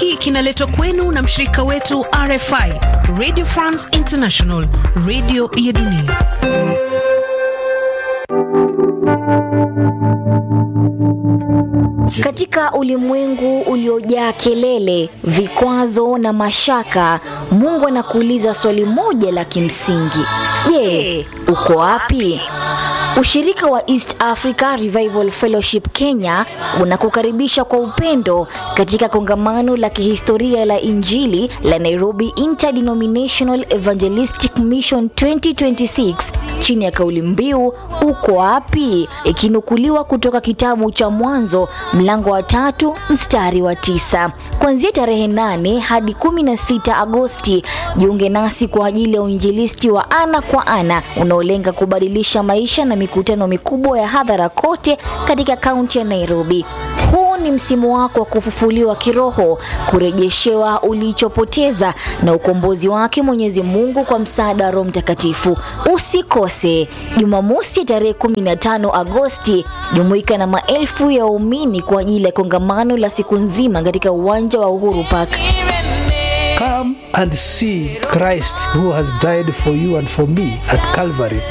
hiki kinaletwa kwenu na mshirika wetu RFI, Radio France International, radio ya dunia. Katika ulimwengu uliojaa kelele, vikwazo na mashaka, Mungu anakuuliza swali moja la kimsingi: Je, uko wapi? Ushirika wa East Africa Revival Fellowship Kenya unakukaribisha kwa upendo katika kongamano la kihistoria la Injili la Nairobi Interdenominational Evangelistic Mission 2026 chini ya kauli mbiu uko wapi, ikinukuliwa kutoka kitabu cha Mwanzo mlango wa tatu mstari wa tisa. Kuanzia tarehe 8 hadi 16 Agosti, jiunge nasi kwa ajili ya uinjilisti wa ana kwa ana unaolenga kubadilisha maisha na mikutano mikubwa ya hadhara kote katika kaunti ya Nairobi. Huu ni msimu wako wa kufufuliwa kiroho, kurejeshewa ulichopoteza na ukombozi wake Mwenyezi Mungu kwa msaada wa Roho Mtakatifu. Usikose Jumamosi ya tarehe 15 Agosti, jumuika na maelfu ya waumini kwa ajili ya kongamano la siku nzima katika uwanja wa Uhuru Park. Come and see Christ who has died for you and for me at Calvary.